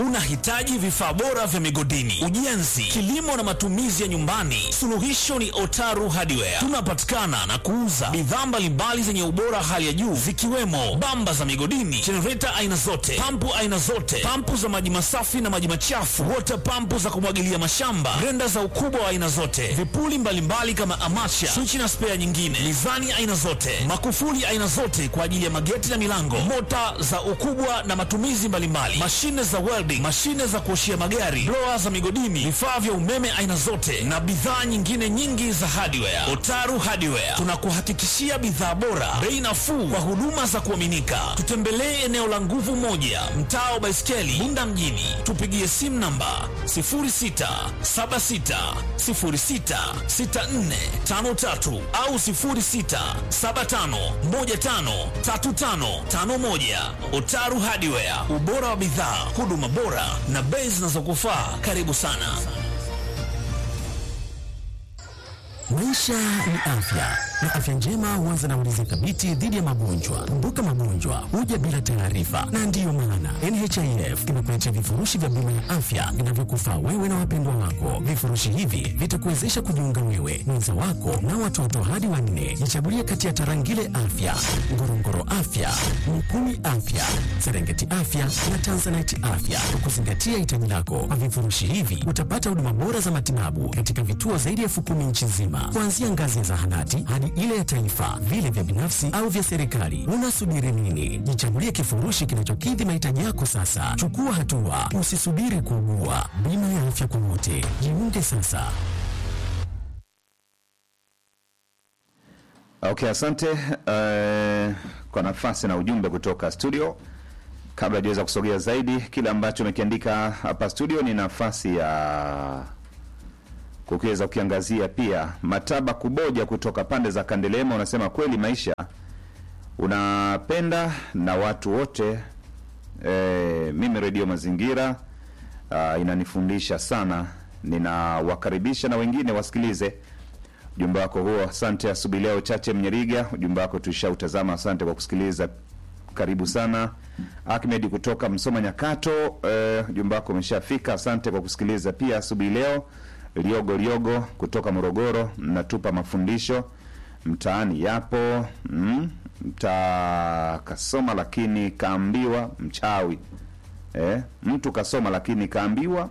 Unahitaji vifaa bora vya migodini, ujenzi, kilimo na matumizi ya nyumbani? Suluhisho ni Otaru Hardware. Tunapatikana na kuuza bidhaa mbalimbali zenye ubora hali ya juu zikiwemo bamba za migodini, jenereta aina zote, pampu aina zote, pampu za maji masafi na maji machafu, water pampu za kumwagilia mashamba, grenda za ukubwa wa aina zote, vipuli mbalimbali kama amacha, swichi na spea nyingine, mizani aina zote, makufuli aina zote kwa ajili ya mageti na milango, mota za ukubwa na matumizi mbalimbali, mashine za welding, mashine za kuoshia magari, blower za migodini, vifaa vya umeme aina zote na bidhaa nyingine nyingi za hardware. Otaru Hardware tunakuhakikishia bidhaa bora, bei nafuu kwa huduma za kuaminika. Tutembelee eneo la Nguvu Moja, mtaa wa Baiskeli, Bunda mjini. Tupigie simu namba 0676066453 au 0675153551. Otaru Hardware, ubora wa bidhaa, huduma bora na bei zinazokufaa. Karibu sana. Maisha ni afya na afya njema huanza na ulinzi thabiti dhidi ya magonjwa. Kumbuka, magonjwa huja bila taarifa, na ndiyo maana NHIF imekuletea vifurushi vya bima ya afya vinavyokufaa wewe na wapendwa wako. Vifurushi hivi vitakuwezesha kujiunga wewe, mwenza wako na watoto hadi wanne. Jichagulie kati ya Tarangire Afya, Ngorongoro Afya, Mkumi Afya, Serengeti Afya na Tanzanite Afya kwa kuzingatia hitaji lako. Kwa vifurushi hivi utapata huduma bora za matibabu katika vituo zaidi ya elfu kumi nchi nzima, kuanzia ngazi ya zahanati hadi ile ya taifa, vile vya binafsi au vya serikali. Unasubiri nini? Jichagulie kifurushi kinachokidhi mahitaji yako sasa. Chukua hatua, usisubiri kuugua. Bima ya afya kwa wote, jiunge sasa. Okay, asante uh, kwa nafasi na ujumbe kutoka studio. Kabla hajaweza kusogea zaidi, kile ambacho umekiandika hapa studio ni nafasi ya kukiweza kukiangazia pia. Mataba Kuboja kutoka pande za Kandelema unasema kweli maisha unapenda na watu wote. E, mimi redio Mazingira uh, inanifundisha sana, ninawakaribisha na wengine wasikilize ujumbe wako huo. Asante asubuhi leo. Chache Mnyeriga, ujumbe wako tushautazama, asante kwa kusikiliza, karibu sana. Ahmed kutoka Msoma Nyakato, eh, ujumbe wako umeshafika, asante kwa kusikiliza pia asubuhi leo. Liogo Liogo kutoka Morogoro, mnatupa mafundisho mtaani yapo mm, mta kasoma lakini kaambiwa mchawi eh, mtu kasoma lakini kaambiwa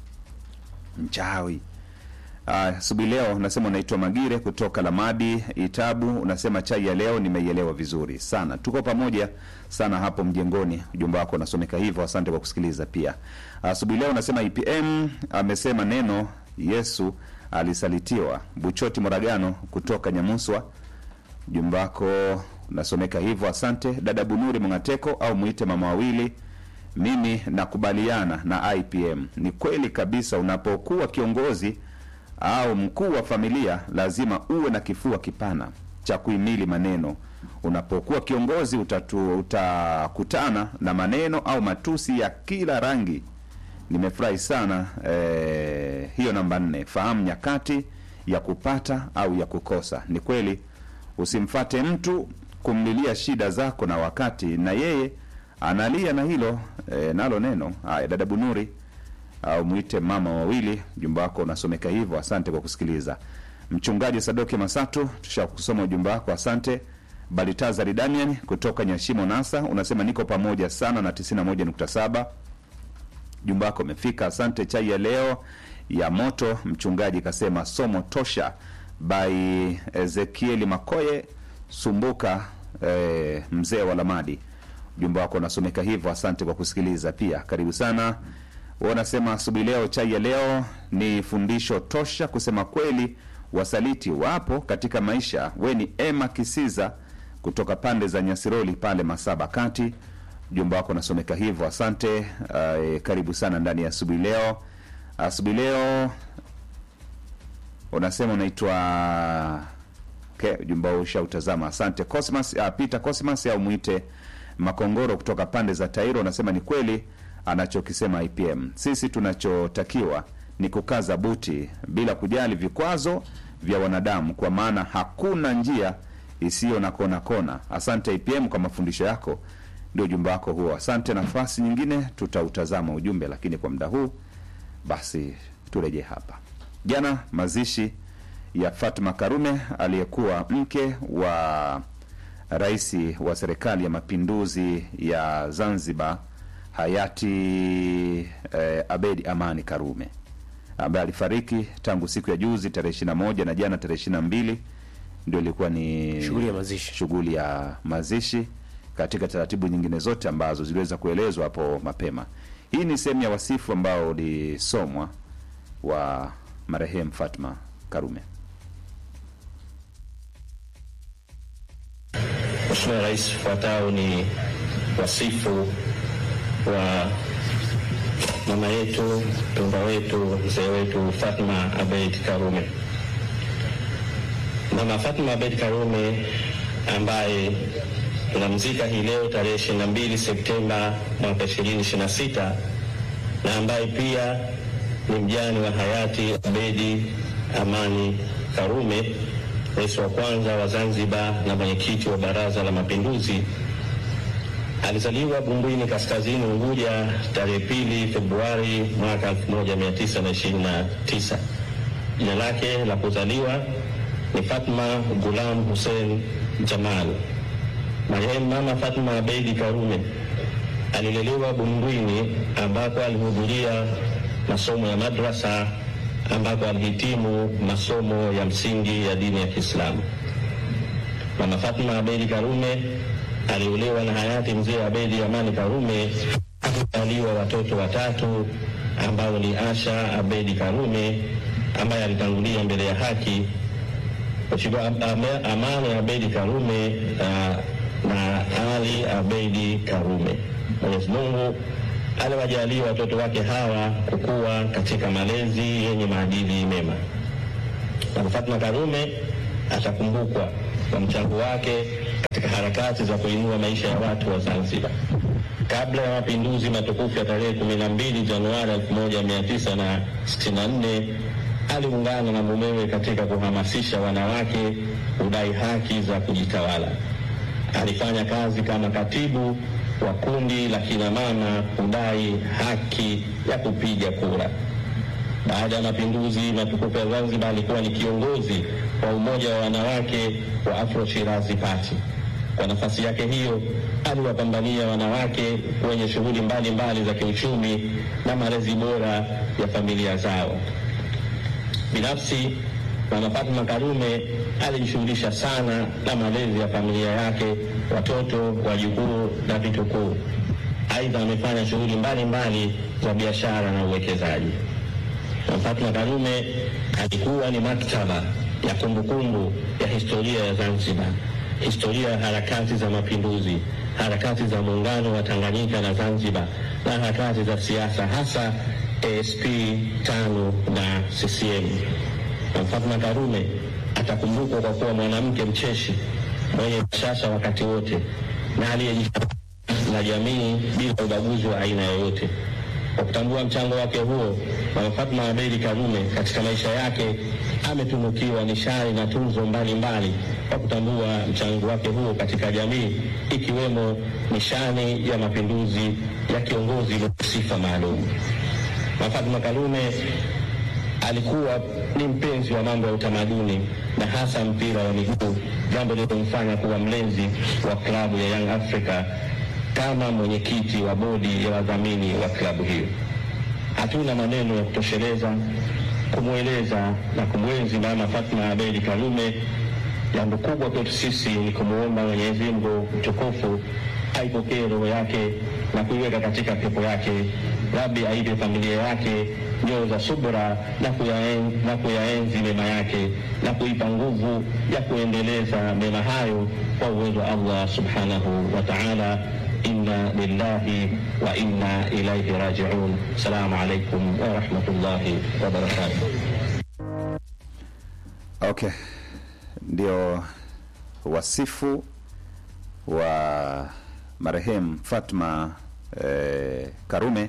mchawi. Asubuhi leo unasema unaitwa Magire kutoka Lamadi Itabu, unasema chai ya leo nimeielewa vizuri sana, tuko pamoja sana hapo mjengoni. Ujumbe wako unasomeka hivyo, asante kwa kusikiliza pia. Asubuhi leo unasema IPM amesema neno Yesu alisalitiwa. Buchoti Moragano kutoka Nyamuswa, ujumbe wako unasomeka hivyo, asante. Dada Bunuri Mngateko au mwite mama wawili mimi nakubaliana na IPM. Ni kweli kabisa, unapokuwa kiongozi au mkuu wa familia lazima uwe na kifua kipana cha kuhimili maneno. Unapokuwa kiongozi utatu, utakutana na maneno au matusi ya kila rangi. Nimefurahi sana eh, hiyo namba nne. Fahamu nyakati ya kupata au ya kukosa. Ni kweli, usimfate mtu kumlilia shida zako na wakati na yeye analia na hilo e, nalo neno haya. Dada Bunuri au mwite mama wawili, ujumbe wako unasomeka hivyo. Asante kwa kusikiliza. Mchungaji Sadoki Masatu, tushakusoma ujumbe wako, asante. Balitazari Damian kutoka Nyashimo Nasa unasema niko pamoja sana na 91.7 ujumbe wako umefika, asante. Chai ya leo ya moto, mchungaji kasema somo tosha by Ezekieli Makoye Sumbuka, eh, mzee wa Lamadi ujumbe wako unasomeka hivyo, asante kwa kusikiliza pia, karibu sana. Wanasema asubuhi leo, chai ya leo ni fundisho tosha. Kusema kweli, wasaliti wapo katika maisha. We ni Emma Kisiza kutoka pande za Nyasiroli pale Masaba Kati, ujumbe wako unasomeka hivyo, asante. Uh, karibu sana ndani ya asubuhi leo. Asubuhi leo unasema unaitwa okay, ujumbe wao ushautazama, asante. Cosmas uh, Peter Cosmas au mwite Makongoro kutoka pande za Tairo unasema ni kweli anachokisema IPM. Sisi tunachotakiwa ni kukaza buti bila kujali vikwazo vya wanadamu, kwa maana hakuna njia isiyo na kona kona. Asante IPM kwa mafundisho yako, ndio ujumbe wako huo. Asante. Nafasi nyingine tutautazama ujumbe, lakini kwa muda huu basi turejee hapa. Jana mazishi ya Fatma Karume aliyekuwa mke wa rais wa serikali ya mapinduzi ya Zanzibar hayati eh, Abedi Amani Karume ambaye alifariki tangu siku ya juzi tarehe ishirini na moja na jana tarehe ishirini na mbili ndio ilikuwa ni Shughuli ya mazishi. shughuli ya mazishi katika taratibu nyingine zote ambazo ziliweza kuelezwa hapo mapema. Hii ni sehemu ya wasifu ambao ulisomwa wa marehemu Fatma Karume. Mheshimiwa Rais, ufuatao ni wasifu wa mama yetu mpendwa wetu mzee wetu Fatma Abeid Karume. Mama Fatma Abeid Karume ambaye tunamzika hii leo tarehe 22 Septemba mwaka 2026 na ambaye pia ni mjane wa hayati Abedi Amani Karume, rais wa kwanza wa Zanzibar na mwenyekiti wa Baraza la Mapinduzi. Alizaliwa Bumbwini Kaskazini Unguja tarehe pili Februari mwaka 1929. Jina lake la kuzaliwa ni Fatma Gulam Hussein Jamal. Marehemu Mama Fatma Abeidi Karume alilelewa Bumbwini ambako alihudhuria masomo ya madrasa ambako alihitimu masomo ya msingi ya dini ya Kiislamu. Mama Fatma Abedi Karume aliolewa na hayati mzee Abedi Amani Karume, akazaliwa watoto watatu ambao ni Asha Abedi Karume ambaye alitangulia mbele ya haki, Mheshimiwa Am- Am- Amani Abedi Karume uh, na Ali Abedi Karume. Mwenyezi Mungu aliwajalia watoto wake hawa kukua katika malezi yenye maadili mema. Mama Fatma Karume atakumbukwa kwa mchango wake katika harakati za kuinua maisha ya watu wa Zanzibar. Kabla ya mapinduzi matukufu ya tarehe 12 Januari 1964 aliungana na mumewe katika kuhamasisha wanawake kudai haki za kujitawala. Alifanya kazi kama katibu wa kundi la kina mama kudai haki ya kupiga kura. Baada ya mapinduzi matukufu ya Zanzibar, alikuwa ni kiongozi wa umoja wa wanawake wa Afro Shirazi Party. Kwa nafasi yake hiyo, aliwapambania wanawake wenye shughuli mbalimbali za kiuchumi na malezi bora ya familia zao. Binafsi, Mama Fatma Karume alijishughulisha sana na malezi ya familia yake, watoto, wajukuu na vitukuu. Aidha, amefanya shughuli mbalimbali za biashara na uwekezaji. Mama Fatma Karume alikuwa ni maktaba ya kumbukumbu ya historia ya Zanzibar, historia ya harakati za mapinduzi, harakati za muungano wa Tanganyika na Zanzibar na harakati za siasa hasa ASP tano na CCM. Mama Fatma Karume atakumbukwa kwa kuwa mwanamke mcheshi mwenye bashasha wakati wote na aliyejifunza na jamii bila ubaguzi wa aina yoyote. Kwa kutambua mchango wake huo, Mama Fatma Abedi Karume katika maisha yake ametunukiwa nishani na tuzo mbalimbali kwa kutambua mchango wake huo katika jamii, ikiwemo nishani ya mapinduzi ya kiongozi mwenye sifa maalum. Mama Fatma Karume alikuwa ni mpenzi wa mambo ya utamaduni na hasa mpira wa miguu, jambo lililomfanya kuwa mlezi wa klabu ya Young Africa kama mwenyekiti wa bodi ya wadhamini wa klabu hiyo. Hatuna maneno ya kutosheleza kumweleza na kumwenzi Mama Fatma Abedi Karume. Jambo kubwa kwetu sisi ni kumwomba Mwenyezi Mungu mtukufu aipokee roho yake na kuiweka katika pepo yake. Rabbi aipe familia yake nyoyo za subra na kuyaenzi, na kuyaenzi mema yake na kuipa nguvu ya kuendeleza mema hayo kwa uwezo wa Allah subhanahu wa ta'ala. Inna lillahi wa inna ilaihi rajiun. Assalamu alaikum wa rahmatullahi wa barakatuh. Okay, ndio wasifu wa marehemu Fatma eh, Karume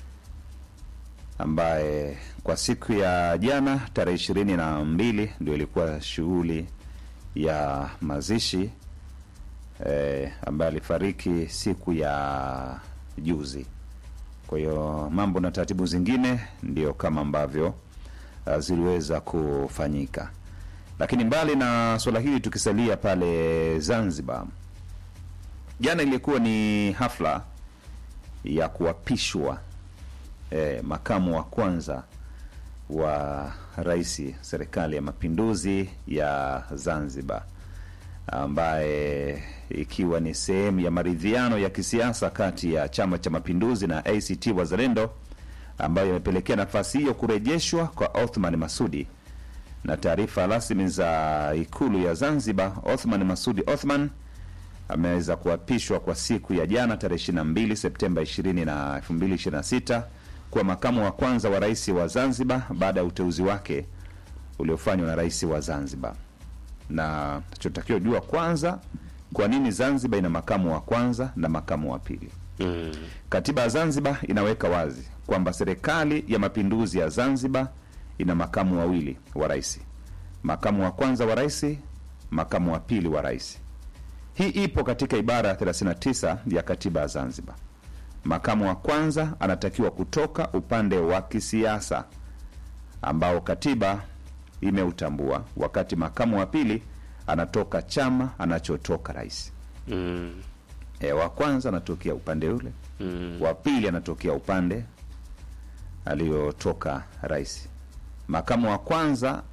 ambaye kwa siku ya jana tarehe ishirini na mbili ndio ilikuwa shughuli ya mazishi eh, ambaye alifariki siku ya juzi. Kwa hiyo mambo na taratibu zingine ndio kama ambavyo uh, ziliweza kufanyika. Lakini mbali na suala hili, tukisalia pale Zanzibar, jana ilikuwa ni hafla ya kuapishwa eh, makamu wa kwanza wa rais serikali ya mapinduzi ya Zanzibar, ambaye ikiwa ni sehemu ya maridhiano ya kisiasa kati ya chama cha mapinduzi na ACT Wazalendo, ambayo imepelekea nafasi hiyo kurejeshwa kwa Othman Masudi. Na taarifa rasmi za ikulu ya Zanzibar, Othman Masudi Othman ameweza kuapishwa kwa siku ya jana tarehe 22 Septemba 20 na 2026 kuwa makamu wa kwanza wa rais wa Zanzibar baada ya uteuzi wake uliofanywa na rais wa Zanzibar. Na tunachotakiwa jua kwanza, kwa nini Zanzibar ina makamu wa kwanza na makamu wa pili? Mm. Katiba ya Zanzibar inaweka wazi kwamba serikali ya mapinduzi ya Zanzibar ina makamu wawili wa rais, makamu wa kwanza wa rais, makamu wa pili wa rais. Hii ipo katika ibara ya 39 ya katiba ya Zanzibar. Makamu wa kwanza anatakiwa kutoka upande wa kisiasa ambao katiba imeutambua, wakati makamu wa pili anatoka chama anachotoka rais. Mm. E, wa kwanza anatokea upande ule Mm. wa pili anatokea upande aliyotoka rais. Makamu wa kwanza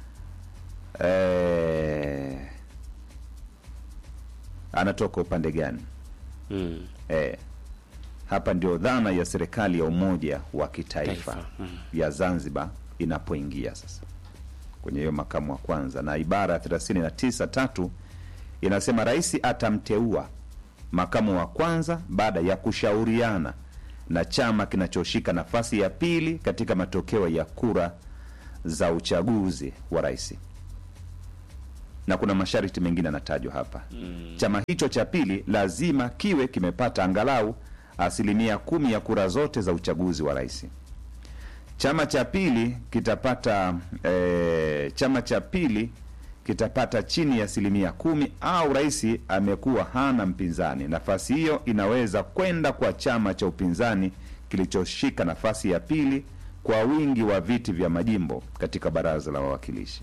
eh, anatoka upande gani? Mm. Eh, hapa ndio dhana ya serikali ya umoja wa kitaifa Taifa, mm. ya Zanzibar inapoingia sasa kwenye hiyo makamu wa kwanza, na ibara ya 39 tatu inasema rais atamteua makamu wa kwanza baada ya kushauriana na chama kinachoshika nafasi ya pili katika matokeo ya kura za uchaguzi wa rais, na kuna masharti mengine yanatajwa hapa mm. Chama hicho cha pili lazima kiwe kimepata angalau asilimia kumi ya kura zote za uchaguzi wa rais. Chama cha pili kitapata eh, chama cha pili kitapata chini ya asilimia kumi au rais amekuwa hana mpinzani. Nafasi hiyo inaweza kwenda kwa chama cha upinzani kilichoshika nafasi ya pili kwa wingi wa viti vya majimbo katika baraza la wawakilishi.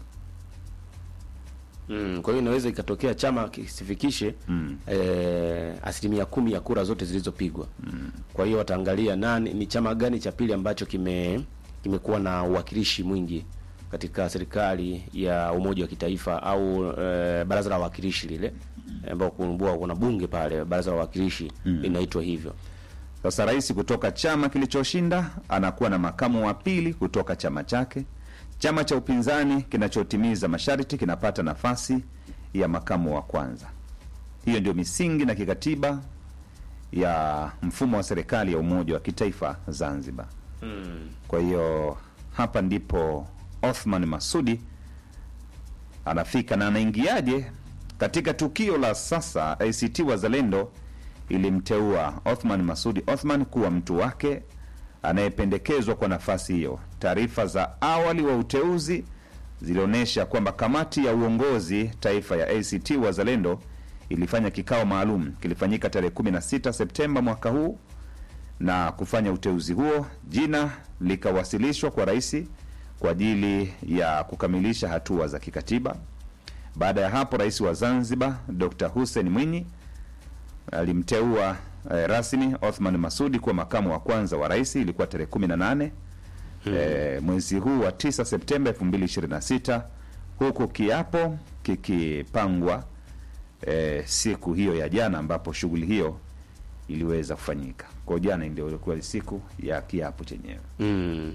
Mm. Kwa hiyo inaweza ikatokea chama kisifikishe Mm. eh, asilimia kumi ya kura zote zilizopigwa. Mm. Kwa hiyo wataangalia nani ni chama gani cha pili ambacho kime kimekuwa na uwakilishi mwingi katika serikali ya umoja wa kitaifa au eh, baraza la wawakilishi lile ambao kumbua kuna bunge pale baraza la wawakilishi linaitwa hivyo. Sasa rais kutoka chama kilichoshinda anakuwa na makamu wa pili kutoka chama chake. Chama cha upinzani kinachotimiza masharti kinapata nafasi ya makamu wa kwanza. Hiyo ndio misingi na kikatiba ya mfumo wa serikali ya umoja wa kitaifa Zanzibar. Kwa hiyo hapa ndipo Othman Masudi anafika na anaingiaje katika tukio la sasa. ACT Wazalendo ilimteua Othman Masudi Othman kuwa mtu wake anayependekezwa kwa nafasi hiyo. Taarifa za awali wa uteuzi zilionyesha kwamba kamati ya uongozi taifa ya ACT Wazalendo ilifanya kikao maalum kilifanyika tarehe 16 Septemba mwaka huu na kufanya uteuzi huo. Jina likawasilishwa kwa rais kwa ajili ya kukamilisha hatua za kikatiba. Baada ya hapo, rais wa Zanzibar Dr. Hussein Mwinyi alimteua eh, rasmi Othman Masudi kuwa makamu wa kwanza wa rais. Ilikuwa tarehe 18 eh, mwezi huu wa 9 Septemba 2026 huku kiapo kikipangwa eh, siku hiyo ya jana ambapo shughuli hiyo iliweza kufanyika. Kwa jana ndio ilikuwa siku ya kiapo chenyewe. Mm.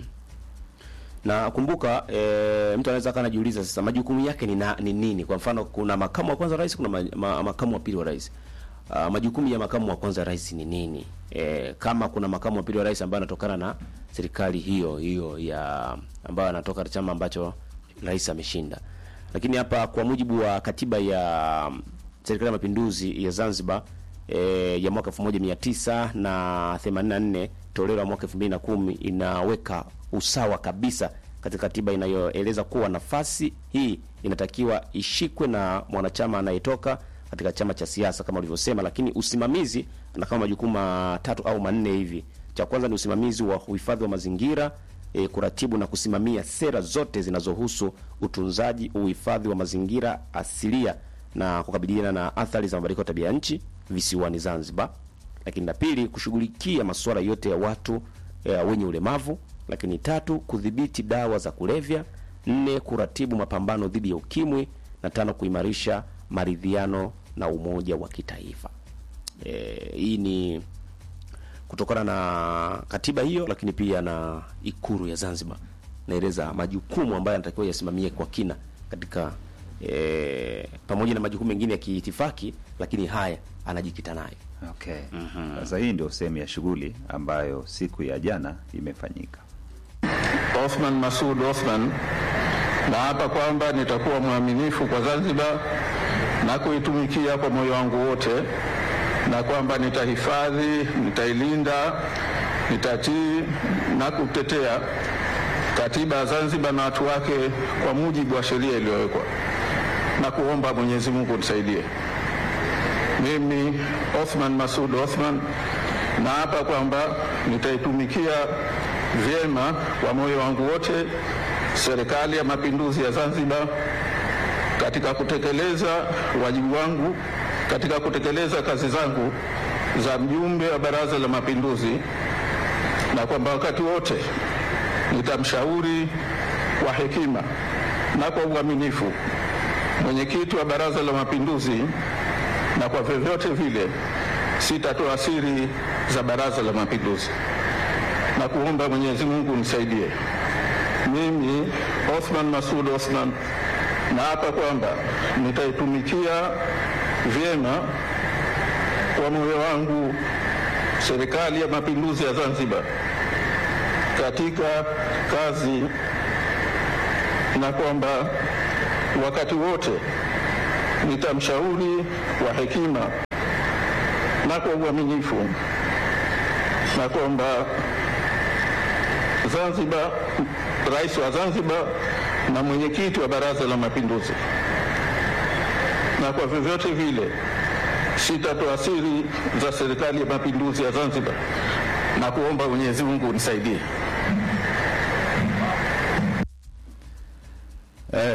Na kumbuka e, mtu anaweza kana jiuliza sasa majukumu yake ni, na, ni nini? Kwa mfano kuna makamu wa kwanza wa rais, kuna ma, ma, makamu wa pili wa rais. Uh, majukumu ya makamu wa kwanza wa rais ni nini? E, kama kuna makamu wa pili wa rais ambaye anatokana na serikali hiyo hiyo ya ambayo anatoka chama ambacho rais ameshinda. Lakini hapa kwa mujibu wa katiba ya um, serikali ya mapinduzi ya Zanzibar e, ya mwaka 1984 toleo la mwaka 2010 inaweka usawa kabisa katika katiba inayoeleza kuwa nafasi hii inatakiwa ishikwe na mwanachama anayetoka katika chama cha siasa kama ulivyosema, lakini usimamizi na kama majukumu matatu au manne hivi. Cha kwanza ni usimamizi wa uhifadhi wa mazingira e, kuratibu na kusimamia sera zote zinazohusu utunzaji, uhifadhi wa mazingira asilia na kukabiliana na athari za mabadiliko ya tabia nchi visiwani Zanzibar. Lakini la pili, kushughulikia masuala yote ya watu e, wenye ulemavu. Lakini tatu, kudhibiti dawa za kulevya. Nne, kuratibu mapambano dhidi ya ukimwi, na tano, kuimarisha maridhiano na umoja wa kitaifa. E, hii ni kutokana na katiba hiyo, lakini pia na Ikulu ya Zanzibar naeleza majukumu ambayo anatakiwa yasimamie kwa kina katika e, pamoja na majukumu mengine ya kiitifaki, lakini haya anajikita nayo. Okay. Sasa hii ndio sehemu ya shughuli ambayo siku ya jana imefanyika. Othman Masud Othman naapa kwamba nitakuwa mwaminifu kwa Zanzibar na kuitumikia kwa moyo wangu wote, na kwamba nitahifadhi, nitailinda, nitatii na kutetea katiba ya Zanzibar na watu wake kwa mujibu wa sheria iliyowekwa, na kuomba Mwenyezi Mungu nisaidie. Mimi Othman Masud Othman naapa kwamba nitaitumikia vyema kwa moyo wangu wote Serikali ya Mapinduzi ya Zanzibar katika kutekeleza wajibu wangu katika kutekeleza kazi zangu za mjumbe wa Baraza la Mapinduzi, na kwamba wakati wote nitamshauri kwa hekima na kwa uaminifu mwenyekiti wa Baraza la Mapinduzi, na kwa vyovyote vile sitatoa siri za Baraza la Mapinduzi, na kuomba Mwenyezi Mungu nisaidie. Mimi Othman Masud Othman naapa kwamba nitaitumikia vyema kwa moyo wangu Serikali ya Mapinduzi ya Zanzibar katika kazi, na kwamba wakati wote nitamshauri kwa hekima na kwa uaminifu, na kwamba Zanzibar, Rais wa Zanzibar na mwenyekiti wa Baraza la Mapinduzi, na kwa vyovyote vile sitatoa siri za Serikali ya Mapinduzi ya Zanzibar, na kuomba Mwenyezi Mungu unisaidie. Eh,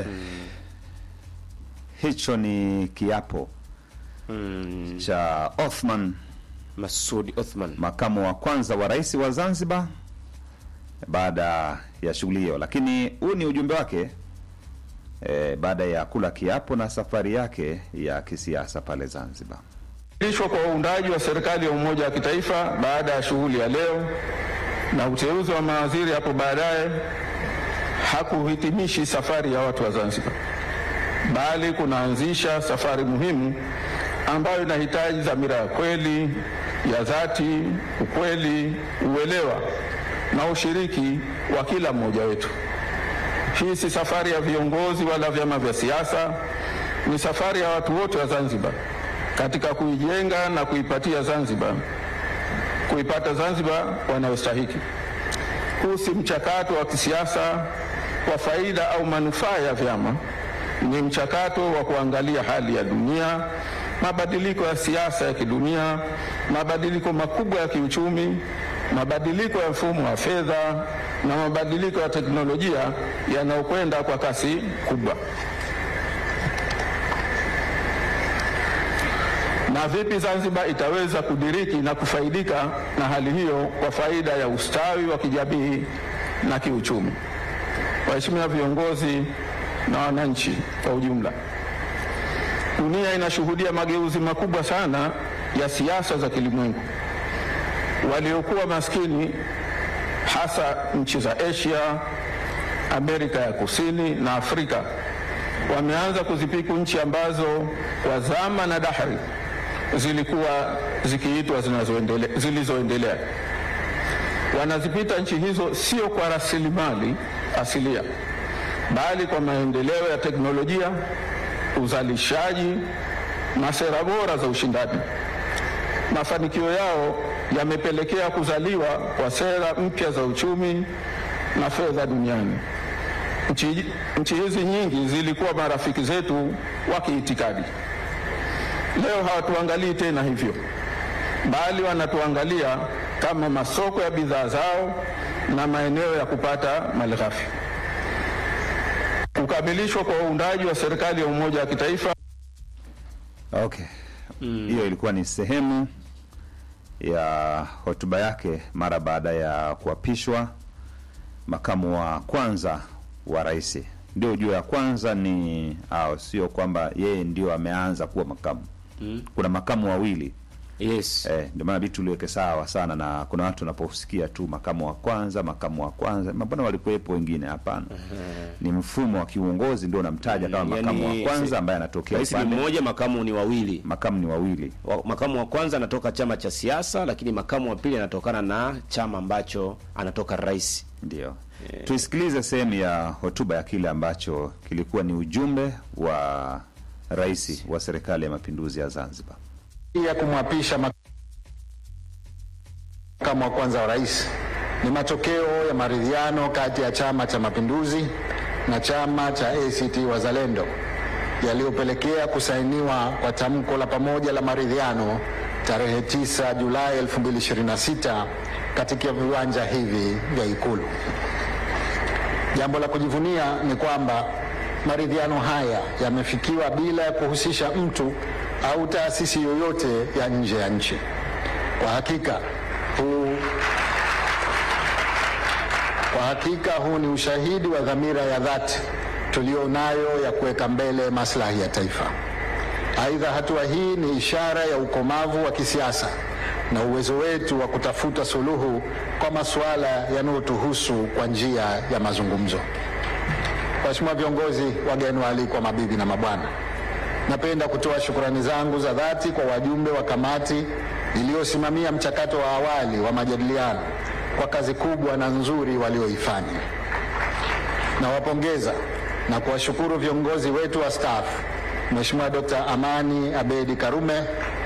hicho ni kiapo cha Othman, Masudi Othman makamu wa kwanza wa rais wa Zanzibar baada ya shughuli hiyo, lakini huu ni ujumbe wake eh, baada ya kula kiapo na safari yake ya kisiasa pale Zanzibar. Ishwa kwa uundaji wa serikali ya umoja wa kitaifa baada ya shughuli ya leo na uteuzi wa mawaziri hapo baadaye hakuhitimishi safari ya watu wa Zanzibar, bali kunaanzisha safari muhimu ambayo inahitaji dhamira ya kweli, ya dhati, ukweli, uelewa na ushiriki wa kila mmoja wetu. Hii si safari ya viongozi wala vyama vya siasa, ni safari ya watu wote wa Zanzibar katika kuijenga na kuipatia Zanzibar kuipata Zanzibar wanayostahiki. Huu si mchakato wa kisiasa kwa faida au manufaa ya vyama, ni mchakato wa kuangalia hali ya dunia, mabadiliko ya siasa ya kidunia, mabadiliko makubwa ya kiuchumi, mabadiliko ya mfumo wa fedha na mabadiliko ya teknolojia yanayokwenda kwa kasi kubwa. na vipi Zanzibar itaweza kudiriki na kufaidika na hali hiyo kwa faida ya ustawi wa kijamii na kiuchumi. Waheshimiwa viongozi na wananchi kwa ujumla, dunia inashuhudia mageuzi makubwa sana ya siasa za kilimwengu. Waliokuwa maskini, hasa nchi za Asia, Amerika ya Kusini na Afrika, wameanza kuzipiku nchi ambazo kwa zama na dahari zilikuwa zikiitwa zinazoendele- zilizoendelea. Wanazipita nchi hizo sio kwa rasilimali asilia, bali kwa maendeleo ya teknolojia, uzalishaji na sera bora za ushindani. Mafanikio yao yamepelekea kuzaliwa kwa sera mpya za uchumi na fedha duniani. Nchi, nchi hizi nyingi zilikuwa marafiki zetu wa kiitikadi leo hawatuangalii tena hivyo, bali wanatuangalia kama masoko ya bidhaa zao na maeneo ya kupata malighafi. Kukamilishwa kwa uundaji wa serikali ya umoja wa kitaifa Okay, hiyo ilikuwa ni sehemu ya hotuba yake mara baada ya kuapishwa makamu wa kwanza wa rais. Ndio ujue ya kwanza ni au sio kwamba yeye ndio ameanza kuwa makamu. Kuna makamu wawili Yes. eh, ndio maana vitu liweke sawa sana, na kuna watu wanaposikia tu makamu wa kwanza, makamu wa kwanza, mbona walikuwepo wengine? Hapana, ni mfumo wa kiuongozi ndio unamtaja kama Yani, makamu wa kwanza si- ambaye anatokea Rais ni upande, mmoja, makamu ni wawili. makamu ni wawili. Wa- Makamu wa kwanza anatoka chama cha siasa, lakini makamu wa pili anatokana na chama ambacho anatoka rais. Ndio, tuisikilize sehemu ya hotuba ya kile ambacho kilikuwa ni ujumbe wa rais wa serikali ya mapinduzi ya Zanzibar. ya kumwapisha makamu wa kwanza wa rais ni matokeo ya maridhiano kati ya Chama cha Mapinduzi na chama cha ACT Wazalendo yaliyopelekea kusainiwa kwa tamko la pamoja la maridhiano tarehe 9 Julai 2026 katika viwanja hivi vya Ikulu. Jambo la kujivunia ni kwamba maridhiano haya yamefikiwa bila ya kuhusisha mtu au taasisi yoyote ya nje ya nchi. Kwa hakika huu kwa hakika huu ni ushahidi wa dhamira ya dhati tulionayo ya kuweka mbele maslahi ya taifa. Aidha, hatua hii ni ishara ya ukomavu wa kisiasa na uwezo wetu wa kutafuta suluhu kwa masuala yanayotuhusu kwa njia ya mazungumzo. Waheshimiwa viongozi, wageni waalikwa, mabibi na mabwana, napenda kutoa shukrani zangu za dhati kwa wajumbe wa kamati iliyosimamia mchakato wa awali wa majadiliano kwa kazi kubwa na nzuri walioifanya. Nawapongeza na kuwashukuru viongozi wetu wa staff, Mheshimiwa Dr. Amani Abedi Karume